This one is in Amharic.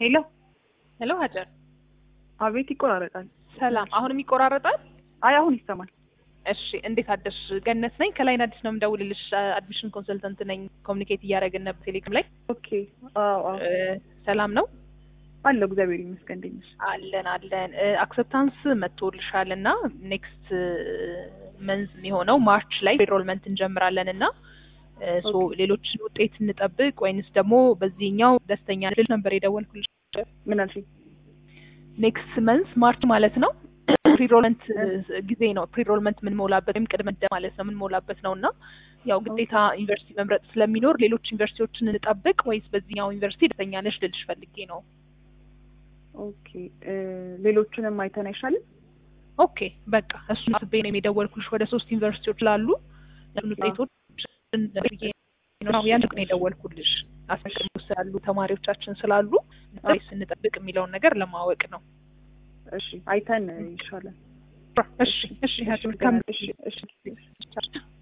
ሄሎ ሄሎ ሀጀር፣ አቤት ይቆራረጣል። ሰላም። አሁንም ይቆራረጣል? አይ አሁን ይሰማል። እሺ፣ እንዴት አደርሽ? ገነት ነኝ ከላይን አዲስ ነው የምደውልልሽ። አድሚሽን ኮንሰልተንት ነኝ። ኮሚኒኬት እያደረግን ነበር ቴሌግራም ላይ። ኦኬ አዎ አዎ እ፣ ሰላም ነው አለው እግዚአብሔር ይመስገን። እንዴት ነሽ? አለን አለን። አክሰፕታንስ መጥቶልሻል እና ኔክስት መንዝ የሚሆነው ማርች ላይ ኤንሮልመንት እንጀምራለን እና ሶ ኦኬ። ሌሎችን ውጤት እንጠብቅ ወይንስ ደግሞ በዚህኛው ደስተኛ ልል ነበር የደወልኩልሽ። ምን አልሽኝ? ኔክስት መንዝ ማርች ማለት ነው ፕሪሮልመንት ጊዜ ነው። ፕሪሮልመንት የምንሞላበት ወይም ቅድመ ምደባ ማለት ነው የምንሞላበት ነው እና ያው ግዴታ ዩኒቨርሲቲ መምረጥ ስለሚኖር ሌሎች ዩኒቨርሲቲዎችን እንጠብቅ ወይስ በዚህኛው ዩኒቨርሲቲ ደስተኛ ነሽ ልልሽ ፈልጌ ነው። ኦኬ እ፣ ሌሎቹንም አይተን አይሻልም? ኦኬ በቃ እሱን አስቤ ነው የደወልኩልሽ። ወደ ሶስት ዩኒቨርሲቲዎች ላሉ እሱን ውጤቶች ነው ያን ነው የደወልኩልሽ። አስቀድሞ ስላሉ ተማሪዎቻችን ስላሉ ወይስ እንጠብቅ የሚለውን ነገር ለማወቅ ነው። እሺ አይተን ይሻላል። እሺ እሺ ሀጅ መልካም እሺ እሺ